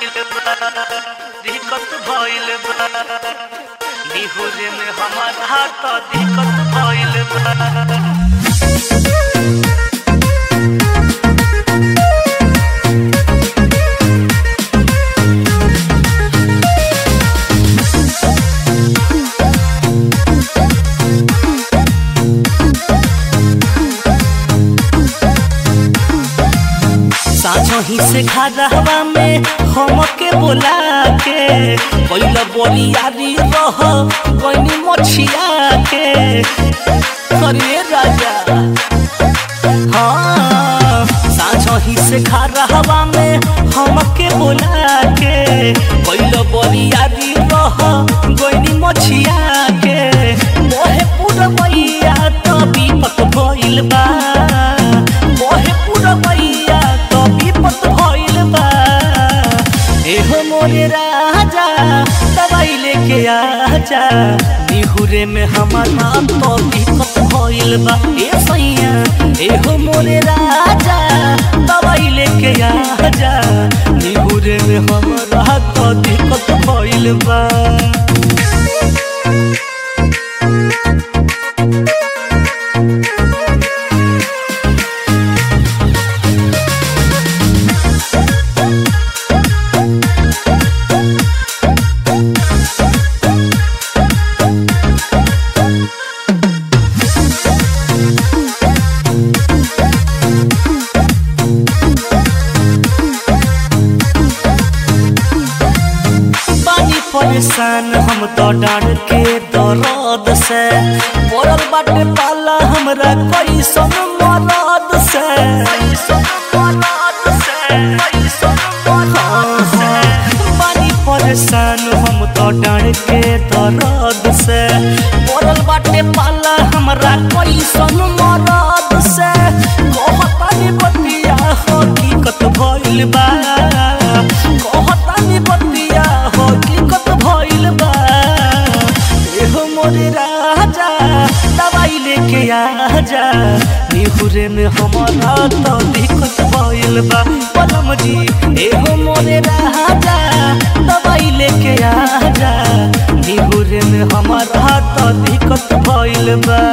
भइल बा दिक्कत भइल बा निहुरे में हमारा तो दिक्कत भइल बा साँझो ही से घरवा में हमके बोला के पहिला बोलियारी रह गईनी मछिया के अरे राजा हाँ साँझो ही से घरवा में हमके बोला के पहिला बोलियारी रह गईनी मछिया के मोहे पूरा मैया तो विपत भइल बा मोहे पूरा मैया तो विपत भइल बा एहो मोरे राजा दवाई लेके आजा निहुरे में हमर नाम तो दिक्कत भइल बा ए सैया एहो मोरे राजा दवाई लेके आजा निहुरे में हमरा तो दिक्कत भइल बा पानी परेशान हम तो डांड के दर्द से पड़ल बाटे पाला हमरा कैसन मरद से हाँ, पानी परेशान हम तो डांड के दर्द से पड़ल बाटे पाला हमरा कैसन मरद से कहतानी बतिया हकीकत भइल बा कहतानी बतिया हकीकत भइल बा एहो मोरे राजा दवाई लेके आजा निहुरे में हमारा तो दिक्कत भइल बा पलम जी एहो मोरे राजा दवाई लेके आजा निहुरे में हमारा तो दिक्कत भइल बा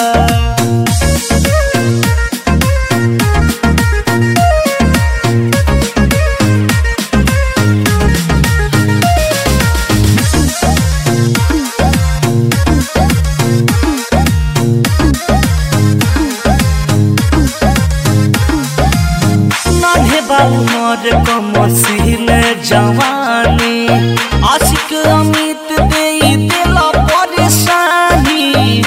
नान्हे बाबू मोर कमसीन जवानी आशिक अमित दे दिला परेशानी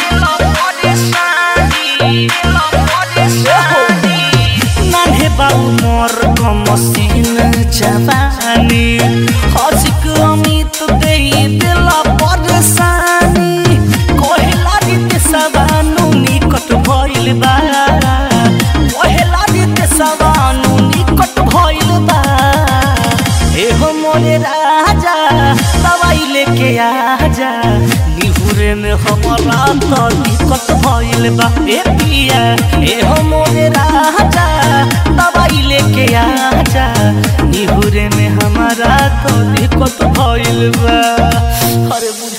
नान्हे बाबू मोर कमसीन जवानी आशिक अमित दे दिला परेशानी कोहला रीत सबानु निकट भइल बा कोहला रीत सबानु निकट भइल बा एहो मोरे राजा दवाई लेके आजा निहुरे में हमारा तो दिक्कत भइल बा ए पिया एहो मोरे राजा दवाई लेके आजा निहुरे में हमारा तो दिक्कत भइल बा अरे